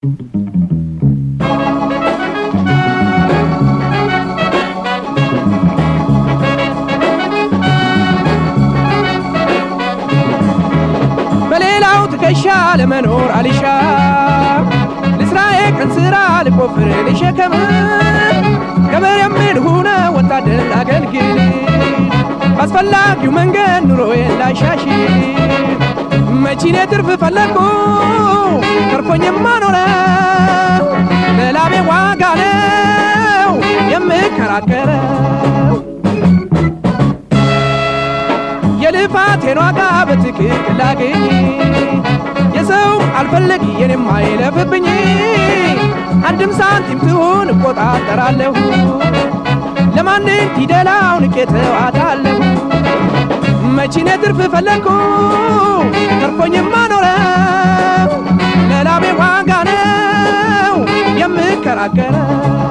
በሌላው ትከሻ ለመኖር አልሻ ልስራዬ ቀን ስራ ልቆፍር ልሸከም ገበሬ ምን ሁነ ወታደር ላገልግል ባስፈላጊው መንገድ ኑሮዬን ላሻሽል መቺኔ ትርፍ ፈለግኩ ተርፎኝማ ኖረ ለላቤ ዋጋ ነው የምከራከረው የልፋቴን ዋጋ በትክክል ላገኝ የሰው አልፈለግ የኔም አይለፍብኝ አንድም ሳንቲም ትሁን እቆጣጠራለሁ ለማንም ፊደላው ንቄ ተዋታለሁ መቺኔ ትርፍ ፈለግኩ ተርፎኝማ ኖረው ለላቤ ዋጋ ነው የምከራከረው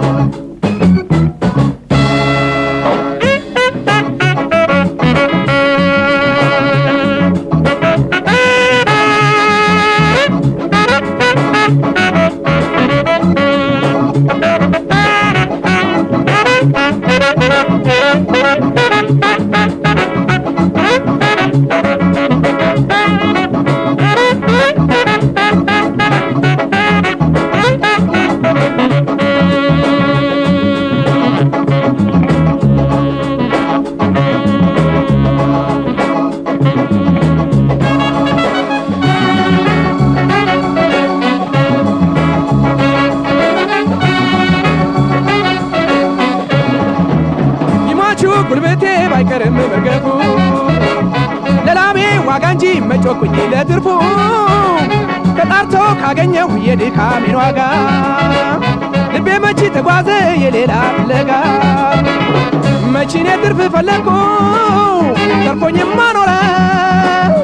ይሟቹ ጉልበቴ ባይቀርም መርገፉ ለላቤ ዋጋ እንጂ መጮኩኝ ለትርፉ ተጣርቶ ካገኘሁ የድካሜን ዋጋ ልቤ መቺ ተጓዘ የሌላ ፍለጋ መቺኔ ትርፍ ፈለግኩ ተርፎኝማ ኖረ